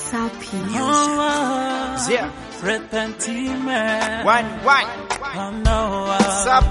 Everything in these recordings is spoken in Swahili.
Sapi. Yeah. Repentime. One, one. Sup?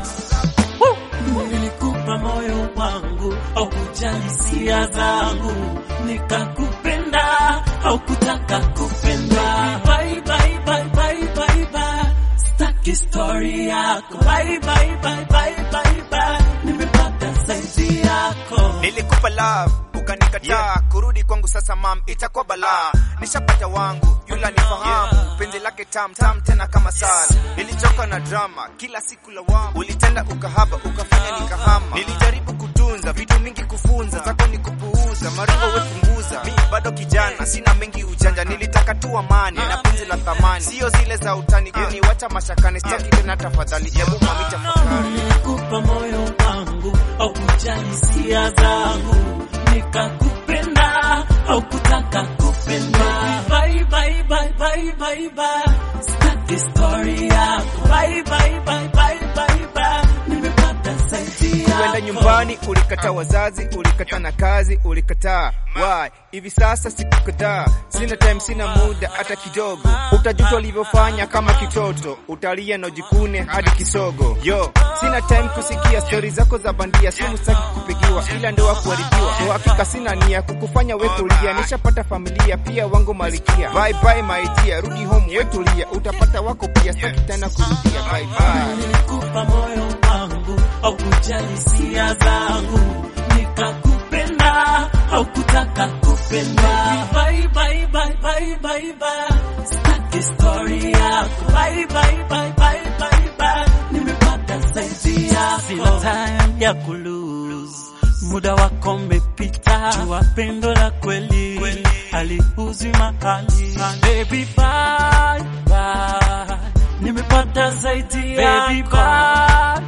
Nilikupa moyo wangu au kujali hisia zangu, nikakupenda au kutaka kupenda. Bye, bye, bye, bye, bye, bye. Staki story yako. Bye, bye, bye, bye, bye, bye. Nimepata saizi yako. Nilikupa love ukanikataa, kurudi kwangu sasa mam itakuwa balaa. Nishapata wangu yula nifahamu, penzi lake tam tam tena kama sala. Nilichoka na drama kila siku lawama, ulitenda ukahaba ukafanya nikahama. Nilijaribu kutunza vitu mingi kufunza, zako ni kupuuza, maringo we punguza. Mi bado kijana sina mengi ujanja, nilitaka tu amani na penzi la thamani, sio zile za utani. Kuniwacha mashakani, sitaki tena tafadhali, hebu mami tafakari. Nilikupa moyo wangu au kujali hisia zangu, nikakupenda au kutaka kupenda. Bye, bye, bye, bye, bye, bye. Sitaki story yako. Bye, bye, bye, bye, bye, bye. Nimepata saizi yako. Kwenda nyumbani ulikataa, wazazi ulikataa, na kazi ulikataa. Why? Hivi sasa siku kadhaa, sina time, sina muda hata kidogo. Utajuta ulivyofanya kama kitoto, utalia na ujikune hadi kisogo. Yo, sina time kusikia stori zako za bandia, simu sitaki kupigiwa, ila ndoa kuharibiwa. Kwa hakika sina nia kukufanya we kulia, nishapata familia pia wangu malikia. Bye bye my dear, rudi home we tulia, utapata wako pia, sitaki tena kurudia. Bye bye. Nilikupa moyo wangu au kujali hisia zangu, nikakupenda au kutaka kupenda. Bye, bye, bye, bye, bye, bye. Sitaki story yako. Bye, bye, bye, bye, bye, bye. Nimepata saizi yako. Sina time ya kulose, muda wako umepita. Jua pendo la kweli haliuzwi mahali. Baby, bye, bye. Nimepata zaidi yako. Baby, bye,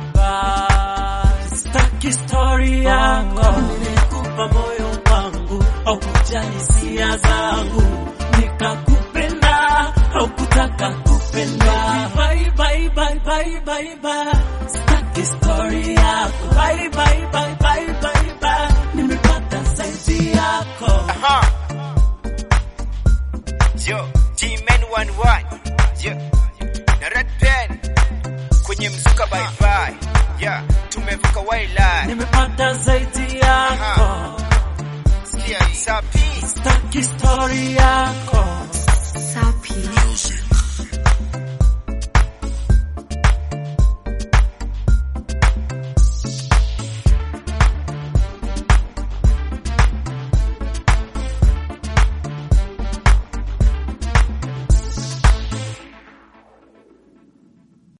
bye. Sitaki story yako. Nilikupa moyo wangu au kujali hisia zangu, nikakupenda au kutaka kupenda. Bye, bye, bye, bye, bye, bye. Sitaki story yako. Bye, bye, bye, bye, bye, bye. Nimepata saizi yako. Aha. Yo, G-Man 11. Yo. Na Red Pen. Kwenye mzuka bye bye. Yeah, tumevuka wildlife. Nimepata zaidi yako. Sikia, Sapi. Sitaki story yako. Sapi.